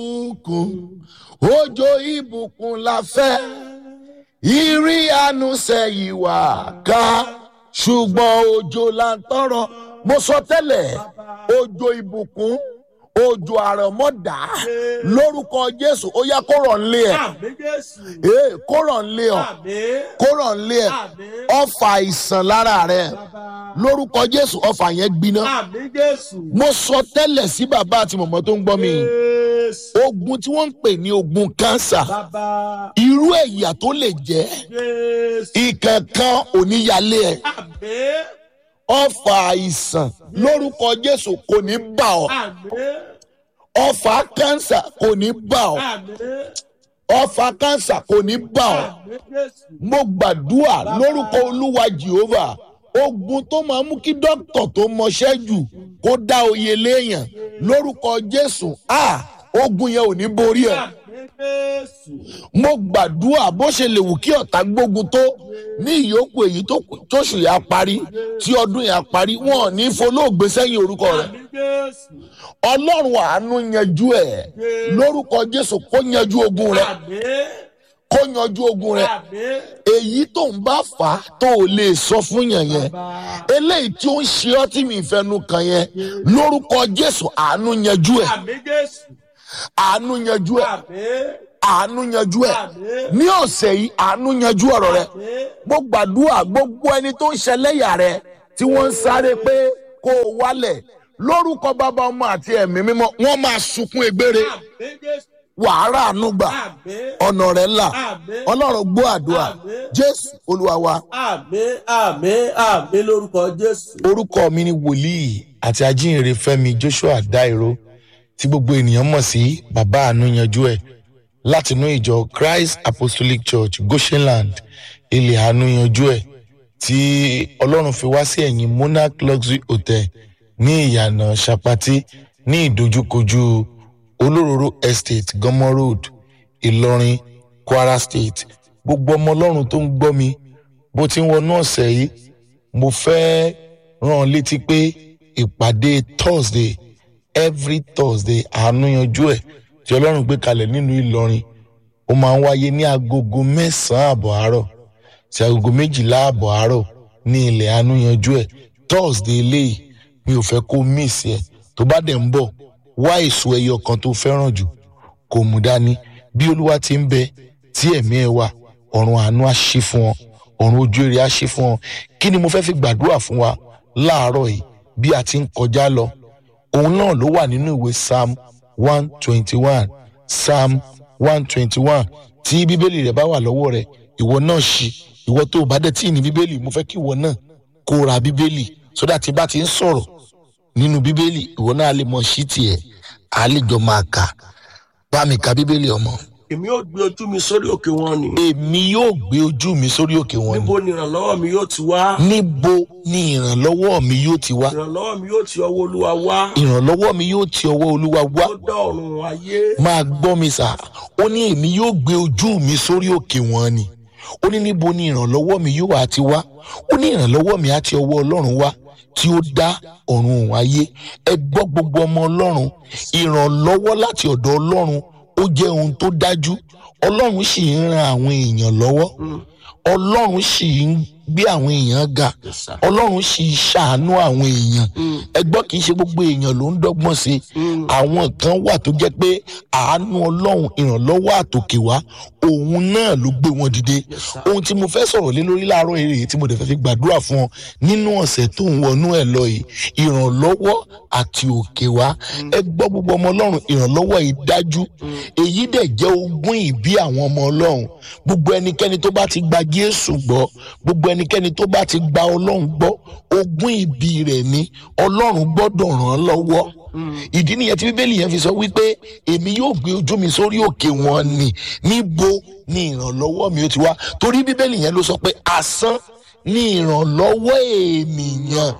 ìbùkún òjò ìbùkún la fẹ́ ìrí àánú sẹ́yìn wá ká ṣùgbọ́n òjò là ń tọrọ mo sọ tẹ́lẹ̀ òjò ìbùkún òjò àrọ̀mọ́dá lórúkọ jésù ó yá kó rọ̀ nílé ẹ̀ àmì jésù ee kó rọ̀ nílé ọ̀ àmì kó rọ̀ nílé ẹ̀ àmì ọfà àìsàn lára rẹ̀ bàbá lórúkọ jésù ọfà yẹn gbiná àmì jésù mo sọ tẹ́lẹ̀ sí bàbá àti mọ̀mọ́ tó ń gbọ́ mi jésù ogun tí wọ́n ń pè ní ogun kánsà bàbá irú ẹ̀yà tó lè jẹ́ jésù ìkankan oníyalé ẹ̀ àmì ọfà àìsàn lórúkọ jésù kò ní bà ọ́ àmì ọfà kánsà kò ní bà ọ́ àmì ọfà kánsà kò ní bà ọ́ àmì jésù mo gbàdúrà lórúkọ olúwa jehovah ogun tó máa mú kí dókítà tó mọṣẹ́ jù kó dá oyè léèyàn lórúkọ jésù a ogun yẹn ò ní borí ẹ̀ àmì jésù mo gbàdúrà bó ṣe lè wù kí ọ̀tá gbógun tó ní ìyókù èyí tó kù- tóṣù yà parí tí ọdún yà parí wọn ò ní folóògbé sẹ́yìn orúkọ rẹ̀ àmì jésù ọlọ́run àánú yanjú ẹ̀ lórúkọ jésù kó yanjú ogun rẹ̀ àmì kó yanjú ogun rẹ̀ àmì èyí tó ń bá fà á tó o lè sọ fún yàn yẹn bàbá eléyìí tí ó ń ṣe ọ́ tí mi fẹnu kàn yẹn lórúkọ jésù àánú yanjú ẹ̀ àmì jésù àánú yanjú ẹ̀ àmì àánú yanjú ẹ̀ àmì ní ọ̀sẹ̀ yìí àánú yanjú ọ̀rọ̀ rẹ̀ àmì mo gbàdúrà gbogbo ẹni tó ń ṣẹlẹ́yà rẹ tí wọ́n ń sáré pé kó o wálẹ̀ lórúkọ bàbá ọmọ àti ẹ̀mí mímọ́ wọ́n máa sunkún egbére àmì jésù wàhálà àánú gbà àmì ọ̀nà rẹ̀ là àmì ọlọ́run gbọ́ àdúrà jésù olúwa wa àmì àmì àmì lórúkọ jésù. orúkọ mi ni wòlíì àti ajínrere fẹmi joshua dairo tí gbogbo ènìyàn mọ̀ sí bàbá àánú yanjú ẹ̀ látinú ìjọ christ apostolic church goshenland ilẹ̀ àánú yanjú ẹ̀ tí ọlọ́run fi wá sí ẹ̀yìn monarch luxury hotel ní ìyànà sapati ní ìdojúkojú olóróró estate gọmọ road ìlọrin kwara state gbogbo ọmọ ọlọ́run tó ń gbọ́ mi bó ti ń wọnú ọ̀sẹ̀ yìí mo fẹ́ rán ọ létí pé ìpàdé thursday every thursday àánú yanjú ẹ̀ tí ọlọ́run gbé kalẹ̀ nínú ìlọrin ó máa ń wáyé ní agogo mẹ́sàn-án àbọ̀ àárọ̀ sí agogo méjìlá àbọ̀ àárọ̀ ní ilẹ̀ àánú yanjú ẹ̀ thursday eléyìí mi ò fẹ́ kó miss ẹ̀ tó bá dẹ̀ ń bọ̀ wá èso ẹyọ kan tó fẹ́ràn jù kò mú dání bí olúwa ti ń bẹ tí ẹ̀mí ẹ wà ọ̀run àánú á ṣí fún ọ ọ̀run ojú èrè á ṣí fún ọ kí ni mo fẹ́ fi gbàdúrà fún wa láàárọ̀ yìí bí a ti ń kọjá lọ òun náà ló wà nínú ìwé psalm one twenty one psalm one twenty one tí bíbélì rẹ bá wà lọ́wọ́ rẹ ìwọ náà ṣí ìwọ tó o bá dẹ̀ tí ì ní bíbélì mo fẹ́ kí ìwọ náà kó ra bíbélì sódà tí bá ti ń sọ̀rọ̀ nínú bíbélì ìwọ náà lè mọ sí tiẹ̀ á lè jọ máa kà bá mi ka bíbélì ọmọ. èmi yóò gbé ojú mi sórí òkè wọn ni. èmi yóò gbé ojú mi sórí òkè wọn ni níbo ni ìrànlọ́wọ́ mi yóò ti wá. níbo ni ìrànlọ́wọ́ mi yóò ti wá ìrànlọ́wọ́ mi yóò ti ọwọ́ olúwa wá. ìrànlọ́wọ́ mi yóò ti ọwọ́ olúwa wá ó dá ọ̀run ayé. máa gbọ́ mi sà ó ní èmi yóò gbé ojú mi sórí òkè wọn ni ó ní níbo ni ìrànlọ́wọ́ mi yóò wá ti wá ó ní ìrànlọ́wọ́ mi á ti ọwọ́ ọlọ́run wá tí ó dá ọ̀run òun ayé ẹ gbọ́ gbogbo ọmọ ọlọ́run ìrànlọ́wọ́ láti ọ̀dọ̀ ọlọ́run ó jẹ́ ohun tó dájú ọlọ́run sì ń ran àwọn èèyàn lọ́wọ́ ọlọ́run sì ń gbé àwọn èèyàn ga Yes, sir. ọlọ́run sì ń ṣàánú àwọn èèyàn Mm. ẹgbọ́n kì í ṣe gbogbo èèyàn ló ń dọ́gbọ́n sí i Mm. àwọn kan wà tó jẹ́ pé àánú ọlọ́run ìrànlọ́wọ́ àtòkè wá òun náà ló gbé wọn dìde Yes, sir. ohun tí mo fẹ́ sọ̀rọ̀ lé lórí láàárọ̀ èrè tí mo dẹ̀ fẹ́ fi gbàdúrà fún ọ nínú ọ̀sẹ̀ tó ń wọnú ẹ̀ lọ yìí ìrànlọ́wọ́ àti òkè wá ẹ gbọ́ gbogbo ọmọ ọlọ́run ìrànlọ́wọ́ yìí dájú èyí dẹ̀ jẹ́ ogún ìbí àwọn ọmọ ọlọ́run gbogbo ẹnikẹ́ni tó bá ti gba jésù gbọ́ gbogbo ẹnikẹ́ni tó bá ti gba ọlọ́run gbọ́ ogún ìbí rẹ̀ ni ọlọ́run gbọ́dọ̀ ràn án lọ́wọ́ ìdí nìyẹn tí bíbélì yẹn fi sọ wípé èmi yóò gbé ojú mi sórí òkè wọn ni níbo ni ìrànlọ́wọ́ mi ó ti wá torí bíbélì yẹn ló sọ pé asán ni ìrànlọ́wọ́ ènìyàn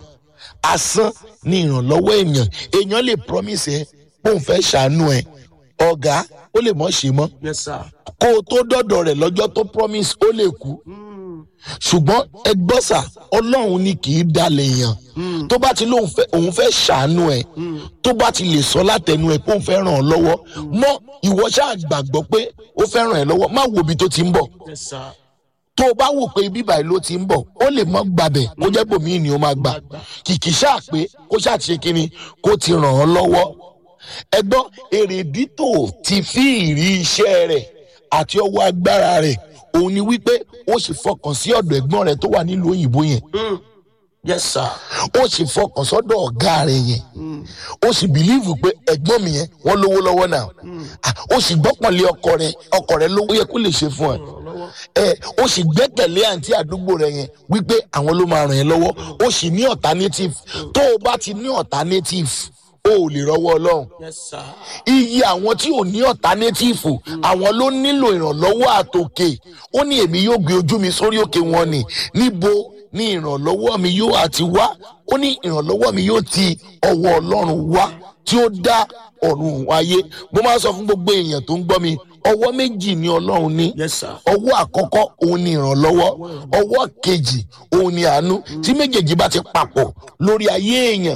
asán ni ìrànlọ́wọ́ ènìyàn èèyàn lè promise ẹ pé òun fẹ́ ṣàánú ẹ ọ̀gá ó lè mọ̀ ṣe mọ́ Yes, sir. kó o tó dọ̀dọ̀ rẹ̀ lọ́jọ́ tó promise ó lè kú Mm. ṣùgbọ́n ẹgbọ́sà ọlọ́run ni kì í dalẹ̀ èèyàn tó bá ti lóun fẹ́ òun fẹ́ ṣàánú ẹ̀ tó bá ti lè sọ látẹnu ẹ̀ pé òun fẹ́ ràn ọ́ lọ́wọ́ mọ́ ìwọ ṣáà gbàgbọ́ pé ó fẹ́ ràn ẹ́ lọ́wọ́ má wo ibi tó ti ń bọ̀ Yes, sir. tó o bá wò pé ibi báyìí ló ti ń bọ̀ ó lè mọ́ gbàbẹ̀ kó jẹ́ bòmíì ni ó máa gbà kìkì ṣáà pé kó ṣáà ti ṣe kínni kó ti ràn ọ́ lọ́wọ́ ẹgbọ́n èrèdí tó ti fi ìrí iṣẹ́ rẹ̀ àti ọwọ́ agbára rẹ̀ òun ni wípé ó sì fọkàn sí ọ̀dọ̀ ẹ̀gbọ́n rẹ̀ tó wà nílùú òyìnbó yẹn Mm. Yes, sir. ó sì fọkàn sọ́dọ̀ ọ̀gá rẹ̀ yẹn ó sì bìlíìfù pé ẹ̀gbọ́n mi yẹn wọ́n lówó lọ́wọ́ náà Ah, ó sì gbọ́kànlé ọkọ rẹ̀ ọkọ rẹ̀ lówó yẹ kó lè ṣe fún ẹ Ìrànlọ́wọ́. ẹ ó sì gbẹ́kẹ̀lé àǹtí àdúgbò rẹ̀ yẹn wípé àwọn ló máa ràn ẹ́ lọ́wọ́ ó sì ní alternative tó o bá ti ní alternative o ò lè rọ́wọ́ ọlọ́run Yes, sir. iye àwọn tí ò ní alternative àwọn ló nílò ìrànlọ́wọ́ àtòkè ó ní èmi yóò gbé ojú mi sórí òkè wọn ni níbo ni ìrànlọ́wọ́ mi yóò àti wá ó ní ìrànlọ́wọ́ mi yóò ti ọwọ́ ọlọ́run wá tí ó dá ọ̀run ayé mo máa ń sọ fún gbogbo èèyàn tó ń gbọ́ mi ọwọ́ méjì ni ọlọ́run ní Yes, sir. ọwọ́ àkọ́kọ́ òun ni ìrànlọ́wọ́ ọwọ́ kejì òun ni àánú tí méjèèjì bá ti papọ̀ lórí ayé èèyàn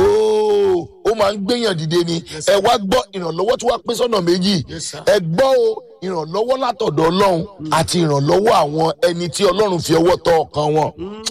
ooo ó máa ń gbéyàn dìde ni ẹ wá gbọ́ ìrànlọ́wọ́ tí wàá pín sọ́nà méjì Yes, sir. ẹ gbọ́ o ìrànlọ́wọ́ látọ̀dọ̀ ọlọ́run àti ìrànlọ́wọ́ àwọn ẹni tí ọlọ́run fi ọwọ́ tọ́ ọkàn wọn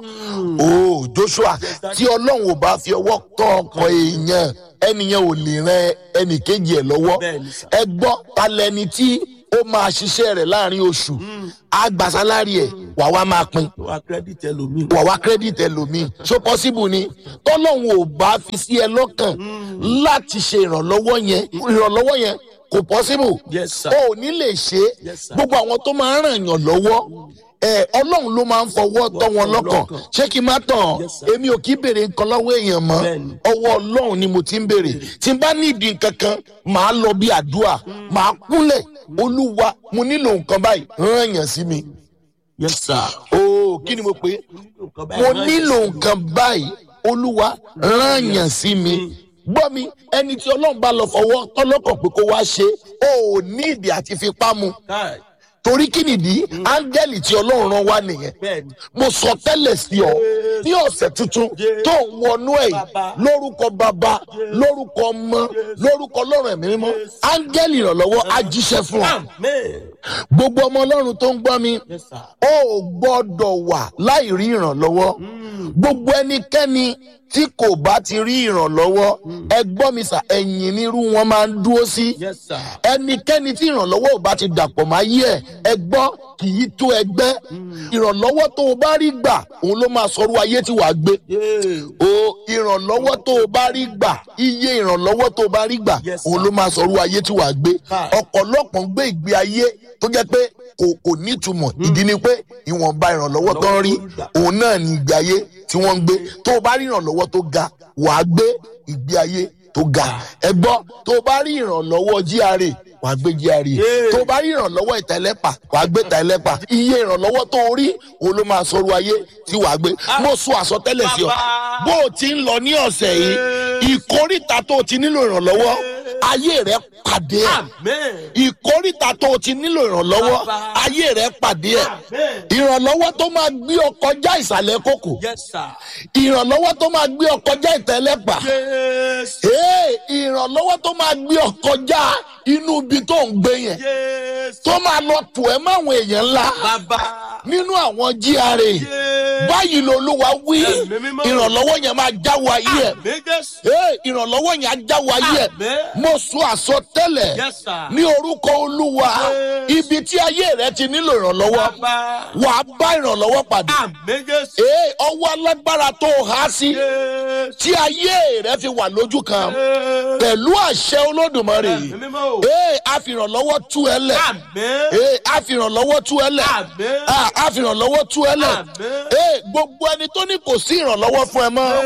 ooo Joshua tí ọlọ́run ò bá fi ọwọ́ tọ́ ọkàn èèyàn ẹnìyẹn ò lè ran ẹnì kejì ẹ̀ lọ́wọ́ Bẹ́ẹ̀ni, sir. ẹ gbọ́ talẹ́ni tí ó máa ṣiṣẹ́ rẹ̀ láàrin oṣù á gba sálárì ẹ̀ wà wá máa pín Wá credit ẹlòmíì. wà wá kírẹ́dìtì ẹlòmíì so possible ni tọ́lọ́hún ò bá fi sí ẹ lọ́kàn láti ṣe ìrànlọ́wọ́ yẹn ìrànlọ́wọ́ yẹn kò possible Yes, sir. o ò ní lè ṣe é Yes, sir. gbogbo àwọn tó máa ń ràn yàn lọ́wọ́ ẹ ọlọ́run ló máa ń fọwọ́ tọ́ wọn lọ́kàn lọ́kàn. ṣé kí n má tàn Yes, sir. èmi ò kí béèrè nǹkan lọ́wọ́ èèyàn mọ́ Bẹ́ẹ̀ni. ọwọ́ ọlọ́run ni mo ti ń béèrè tí n bá nídìí nǹkan kan màá lọ bí àdúrà màá kúnlẹ̀ olúwa mo nílò nǹkan báyìí ràn yàn sí mi Yes, sir. ooo kí ni mo pè é Nǹkan mo báyìí rán nílò ẹ̀jẹ̀ sí mi. nǹkan báyìí olúwa rán yàn sí mi gbọ́ mi ẹni tí ọlọ́run bá lọ fọwọ́ tọ́lọ́kàn pé kó wá ṣe ó ò ní ìdí àti fipá mu Káì. torí kí nìdí áńgẹ́lì tí ọlọ́run rán wá nìyẹn Bẹ́ẹ̀ni. mo sọ tẹ́lẹ̀ sí ọ ní ọ̀sẹ̀ tuntun tó ń wọnú ẹ̀ yìí Bàbá. lórúkọ bàbá lórúkọ ọmọ lórúkọ ọlọ́run ẹ̀mí mímọ́ áńgẹ́lì ìrànlọ́wọ́ á jíṣẹ́ fún ọ Amen. gbogbo ọmọ ọlọ́run tó ń gbọ́ mi Yes, sir. ó gbọ́dọ̀ wà láì rí ìrànlọ́wọ́ gbogbo ẹnikẹ́ni tí kò bá ti rí ìrànlọ́wọ́ ẹ gbọ́ mi sà ẹ̀yìn nírú wọn máa ń dúró sí Yes, sir. ẹnikẹ́ni tí ìrànlọ́wọ́ ò bá ti dàpọ̀ máa yí ẹ̀ ẹ gbọ́ kì í tó ẹgbẹ́ ìrànlọ́wọ́ tó o bá rí gbà òun ló máa sọrú ayé tí wàá gbé Yeah. o ìrànlọ́wọ́ tó o bá rí gbà iye ìrànlọ́wọ́ tó o bá rí gbà Yes, sir. òun ló máa sọrú ayé tí wàá gbé Hi. ọ̀pọ̀lọpọ̀ ń gbé ìgbé ayé tó jẹ́ pé kò kò nítumọ̀ ìdí ni pé ìwọ̀nba ìrànlọ́wọ́ tó ń rí òun náà ní ìgbé ayé tí wọ́n ń gbé tó o bá rí ìrànlọ́wọ́ tó ga wàá gbé ìgbé ayé tó ga ẹ gbọ́ tó o bá rí ìrànlọ́wọ́ GRA wàá gbé GRA Yeah. tó o bá rí ìrànlọ́wọ́ ìtẹ̀lẹ́pà wàá gbé ìtẹ̀lẹ́pà iye ìrànlọ́wọ́ tó o rí òun ló máa sọrú ayé tí wàá gbé mo sọ àsọtẹ́lẹ̀ sí ọ Bàbá. bó o ti ń lọ ní ọ̀sẹ̀ yìí ìkórìtà tó o ti nílò ìrànlọ́wọ́ ayé rẹ pàdé ẹ̀ Amen. ìkórìtà tó o ti nílò ìrànlọ́wọ́ Bàbá. ayé rẹ pàdé ẹ̀ Amen. ìrànlọ́wọ́ tó máa gbé ọ kọjá ìsàlẹ̀ kòkò Yes, sir. ìrànlọ́wọ́ tó máa gbé ọ kọjá ìtẹ́lẹ́pà Yes. Ee, ìrànlọ́wọ́ tó máa gbé ọ kọjá inú ibi tó ń gbé yẹn Yes. tó máa lọ tù ẹ́ máwọn èèyàn ńlá Bàbá. nínú àwọn GRA Yes. báyìí lolúwa wí Ẹ̀mí mímọ́. ìrànlọ́wọ́ yẹn máa jáwọ́ ayé ẹ̀ Amen. Yes. Ee, ìrànlọ́wọ́ yẹn á jáwọ́ ayé ẹ̀ Amen. mo sọ àsọtẹ́lẹ̀ Yes, sir. ní orúkọ olúwa Yes. ibi tí ayé rẹ ti nílò ìrànlọ́wọ́ Bàbá. wà á bá ìrànlọ́wọ́ pàdé Amen. Yes. Ee, ọwọ́ alágbára tó o há sí Yes. tí ayé rẹ fi wà lójú kan Yes. pẹ̀lú àṣẹ olódùmarè Ẹ̀mí mímọ́. Ee, àfìrànlọ́wọ́ tú ẹ lẹ̀ Amen. Ee, àfìrànlọ́wọ́ tú ẹ lẹ̀ Amen. Ah, àfìrànlọ́wọ́ tú ẹ lẹ̀ Amen. Ee, gbogbo ẹni tó ní kò sí ìrànlọ́wọ́ fún ẹ mọ́ Yes.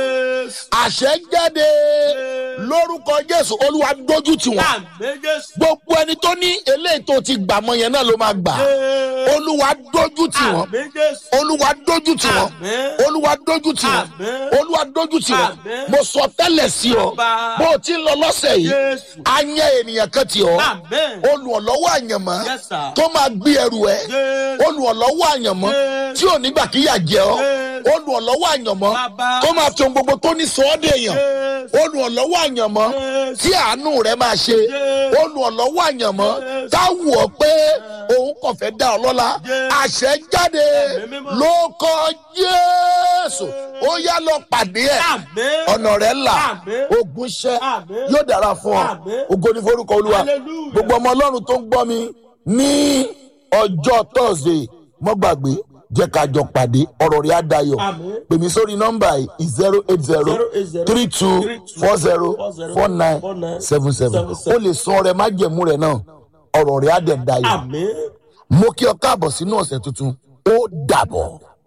Jésù. àṣẹ jáde lórúkọ jésù olúwa dójú tì wọ́n Àmín Jésù. gbogbo ẹni tó ní eléyìí tó ti gbà mọ yẹn náà ló máa gbà Jésù. olúwa dójú tì wọ́n Àmín Jésù. olúwa dójú tì wọ́n Àmín. olúwa dójú tì wọ́n Àmín. olúwa dójú tì wọ́n Àmín. mo sọ tẹ́lẹ̀ sí ọ Bàbá. bó o ti ń lọ lọ́sẹ̀ yìí Jésù. a yẹ ènìyàn kan tì ọ́ Àmín. olùrànlọ́wọ́ àyànmọ́ Yes, sir. tó máa gbé ẹrù ẹ Jésù. olùrànlọ́wọ́ àyànmọ́ Yes. tí ò nígbà kíyà jẹ ọ́ Yes. olùrànlọ́wọ́ àyànmọ́ Bàbá. tó máa fi ohun gbogbo tó ní sọ ọ́ dèèyàn Jésù. olùrànlọ́wọ́ àyànmọ́ Yes. tí àánú rẹ máa ṣe Yes. olùrànlọ́wọ́ àyànmọ́ Yes. táwù ọ pé òun kàn fẹ́ dá ọ lọ́lá Yes. àṣẹ jáde Ẹ̀mí mímọ́. ló kọ Jésù ó yá lọ pàdé ẹ̀ Àmín. ọ̀nà rẹ̀ là Àmín. ogun ṣẹ́ Àmín. yóò dára fún ọ Àmín. ògo ní forúkọ olúwa Hallelujah. gbogbo ọmọ ọlọ́run tó ń gbọ́ mi ní ọjọ́ thursday mọ́ gbàgbé jẹ́ ká jọ pàdé ọ̀rọ̀ rẹ̀ á dayọ̀ Àmín. pè mí sórí nọ́mbà yìí zero eight zero three two four zero four nine seven seven ó lè sọ ọrẹ májẹ̀mú rẹ̀ náà ọ̀rọ̀ rẹ̀ á dẹ̀ dayọ̀ Àmín. mo kí ọ káàbọ̀ sínú ọ̀sẹ̀ tuntun ó dàbọ̀.